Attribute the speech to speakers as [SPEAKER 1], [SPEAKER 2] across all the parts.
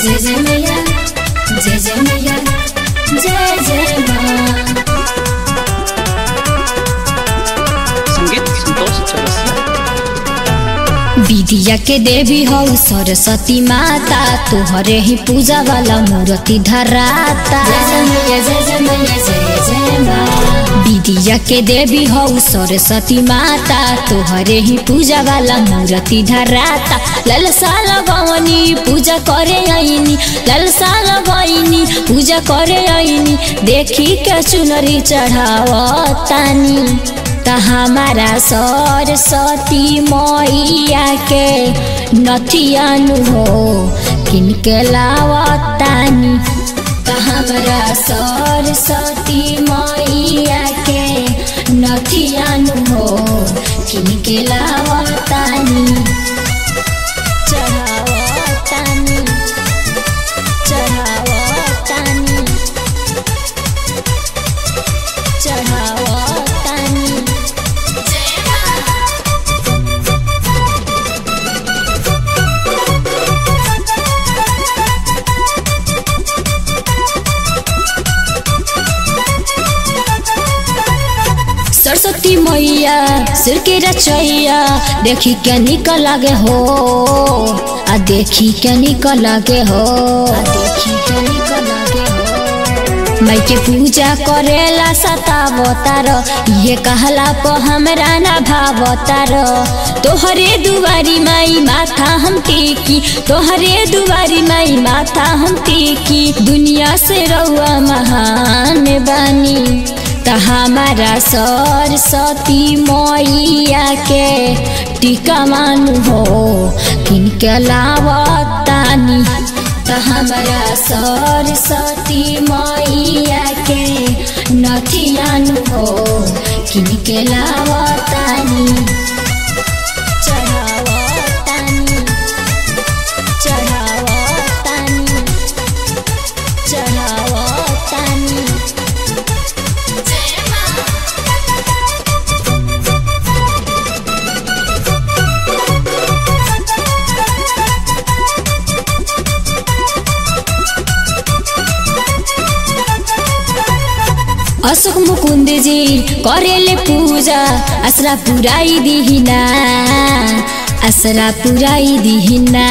[SPEAKER 1] जय जय मैया जय जय मैया जय जय माँ
[SPEAKER 2] संगीत संतोष चौरसिया
[SPEAKER 1] विद्या के देवी हौ सरस्वती माता तोहरे ही पूजा वाला मूर्ति धराता विद्या के देवी हौ सरस्वती माता तोहरे ही पूजा वाला मूर्ति धराता ललसा लगवनी पूजा करे आईनी ललसा लगवनी पूजा करे आईनी देखी के चुनरी चढ़ावतानी त हमारा सरस्वती मैया के नथियानु हो किनके लावतानी त हमारा सरस्वती मैया के नथियानु हो किनके लावतानी चढ़ावतानी चढ़ावतानी चढ़ावतानी सरस्वती मैया सिर के रचैया देखी के निकल लागे हो आ देखी के निकल लागे हो आ देखी के निकल लागे हो माई के पूजा करेला सतावतार ये कहला प हमरा ना भावतार तोहरे दुआरी माई माथा हम टेकी तोहरे दुआरी माई माथा हम टेकी दुनिया से रउआ महान बानी त हमारा सरस्वती मैया के टीका मानु हो किनके लावतानी त हमारा सरस्वती मैया के नथियानु हो किनके लावतानी चढ़ावतानी चढ़ावतानी चढ़ावतानी अशोक मुकुन्द जी करेले पूजा असरा पुराई दिहिना असरा पुराई दिहिना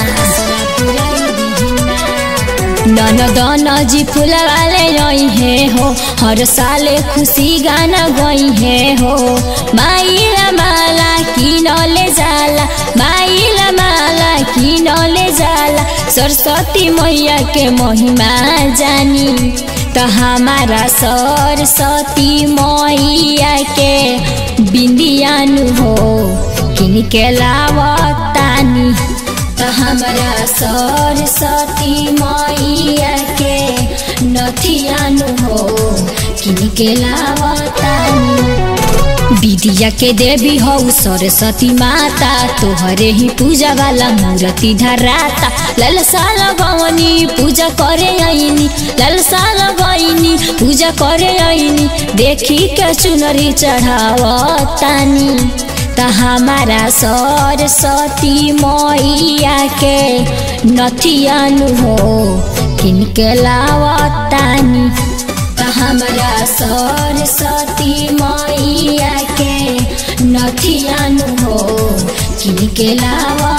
[SPEAKER 1] ननद नजी फुलवाले रही है हो हर साले खुशी गाना गई है हो माइला माला किनले जाला माइला माला किनले जाला सरस्वती मैया के महिमा जानी त हमारा सरस्वती मैया के बिंदियानु हो किनके लावतानी त हमारा सरस्वती मैया के नथियानु हो किनके लावतानी विद्या के देवी हौ सरस्वती माता तोहरे ही पूजा वाला मूर्ति धराता ललसा लगवनी पूजा करे आईनी ललसा लगवनी पूजा करे आईनी देखी के चुनरी चढ़ावतानी त हमारा सरस्वती मैया के नथियानु हो किनके लावतानी त हमारा सरस्वती मैया के नथियानु हो किनके लावा